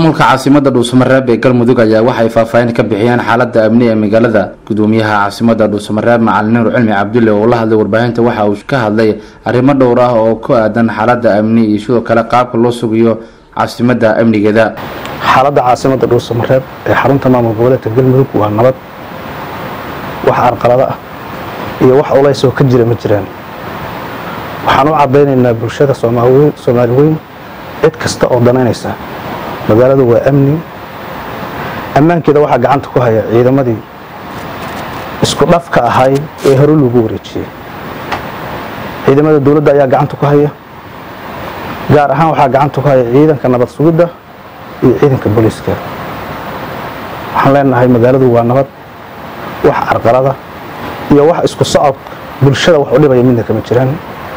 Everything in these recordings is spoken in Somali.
maamulka caasimada dhuusamareeb ee galmudug ayaa waxay faahfaahin ka bixiyeen xaalada amni ee magaalada gudoomiyaha caasimada dhuusamareeb macalin nuur cilmi cabdulle oo la hadlay warbaahinta waxa uu ka hadlay arrimo dhowr ah oo ku aadan xaalada amni iyo sidoo kale qaabka loo sugayo caasimada amnigeeda xaaladda caasimada dhuusamareeb ee xarunta maamul goboleedka galmudug waa nabad wax arqalado ah iyo wax culays oo ka jira ma jiraan waxaan u cadaynaynaa bulshada soomaali weyn cid kasta oo danaynaysa magaaladu waa amni ammaankeeda waxaa gacanta ku haya ciidamadii isku dhafka ahay ee hore lagu wareejiyey ciidamada dowladda ayaa gacanta ku haya gaar ahaan waxaa gacanta ku haya ciidanka nabad sugidda iyo ciidanka booliiska waxaan leenahay magaaladu waa nabad wax carqalada iyo wax isku socod bulshada wax u dhibaya midna kama jiraan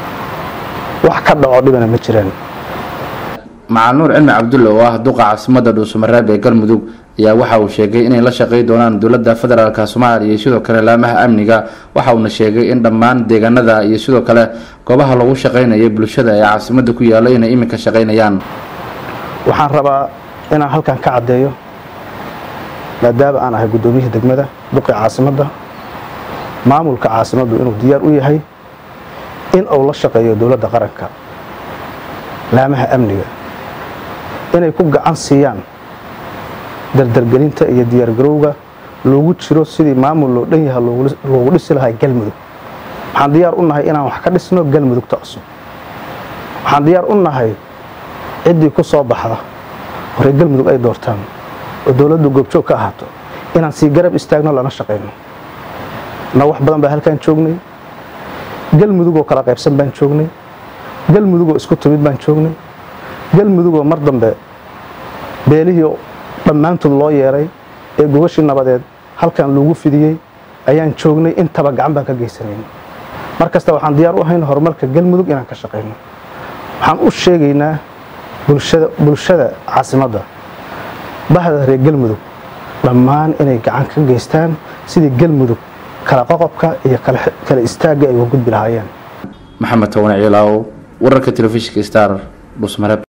wax ka dhaco dhibana ma jiraan macal nuur cilmi cabdulle oo ah duqa caasimada dhuusamareeb ee galmudug ayaa waxa uu sheegay inay la shaqay doonaan dowladda federaalk soomaaliya iyo sidoo kale laamaha amniga waxa uuna sheegay in dhammaan deegaanada iyo sidoo kale goobaha lagu shaqaynaya bulshada ee caasimada ku yaala inay iminka shaqaynayaan waxaan rabaa inaan halkan ka caddeeyo maadaama aan ahay guddoomiyihii degmada duqii caasimadda maamulka caasimaddu inuu diyaar u yahay in uu la shaqeeyo dowladda qaranka laamaha amniga inay ku gacan siiyaan dardargelinta iyo diyaargarowga loogu jiro sidii maamul loo dhan yaha loogu dhisi lahaa galmudug waxaan diyaar u nahay inaan wax ka dhisno galmudugta cusub waxaan diyaar u nahay ciddii ku soo baxda horey galmudug ay doortaan oo dowladdu goobjoog ka ahaato inaan sii garab istaagno lana shaqayno na wax badan baa halkaan joognay galmudugoo kala qaybsan baan joognay galmudugoo isku timid baan joognay galmudugoo mar dambe beelihii dhammaantood loo yeeray ee gogashii nabadeed halkan lagu fidiyey ayaan joognay intaba gacan baan ka geysanayn mar kasta waxaan diyaar u ahayn horumarka galmudug inaan ka shaqayno waxaan u sheegaynaa bulshada caasimadda bahda reer galmudug dhammaan inay gacan ka geystaan sidii galmudug kala qoqobka iyo kala istaagga ay uga gudbi lahaayeen maxamed towane ciilaaw wararka telefishinka star dhuusmareeb